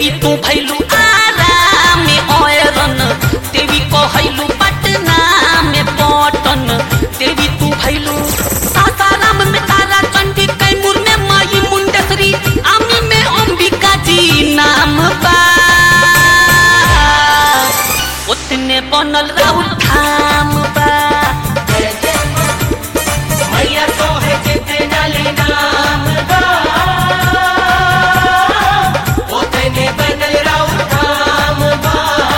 देवी तू भैलू आरा में ओयरन देवी कहैलू पटना में पटन देवी तू भैलू सासाराम में तारा चंडी कैमूर में माई मुंडेश्वरी आमी में अंबिका जी नाम बा उतने बनल राउर धाम बा मैया तो है जितना ले नाम बा उतने बनल राउर धाम बा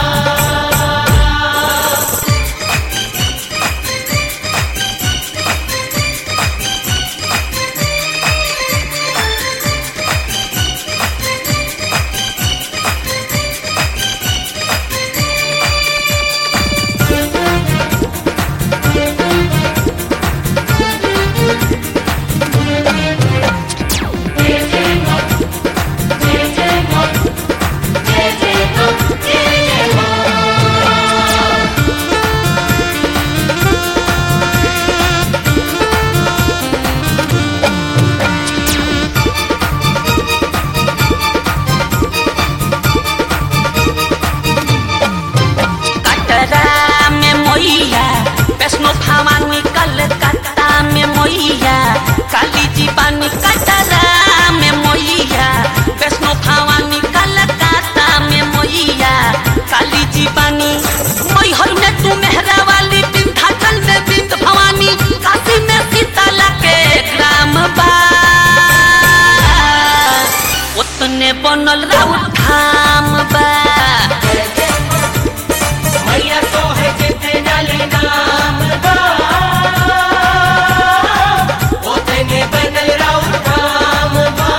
कटरा में मोइया वैष्णो भवानी कलकत्ता में मोइया काली जी बानी कटरा में मोइया वैष्णो भवानी कलकत्ता में मोइया काली जी बानी मैहर में तू मेहरा वाली विंध्याचल में बिंद भवानी काशी में सीताला के ग्राम बा उतने बनल राउर धाम बा मैया तो है जितना ले नाम बा उतने बनल राउर धाम बा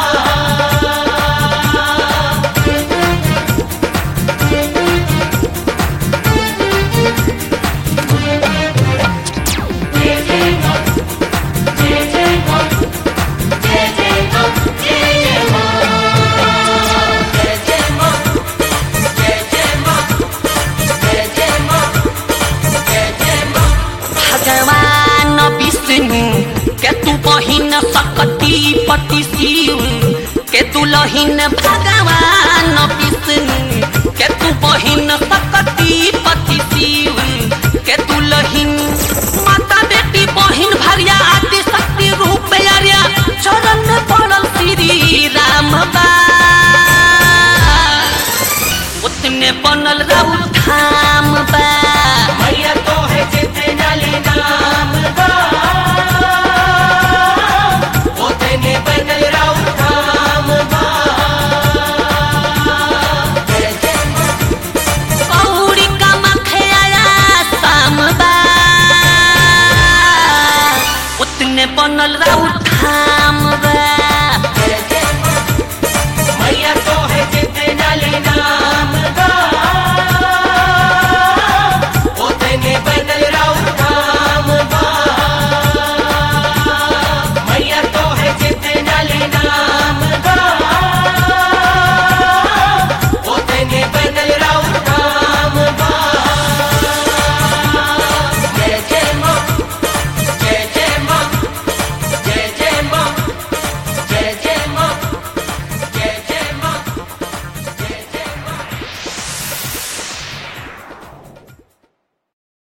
भगवान विष्णु के तू बहिन सकती पति शिव के दुलहिन भगवान विष्णु के तू बहिन सकती पति शिव के दुलहिन माता बेटी बहिन भरिया आदि शक्ति रूप आर्या चरण में पड़ल श्री राम बा उतने बनल राउर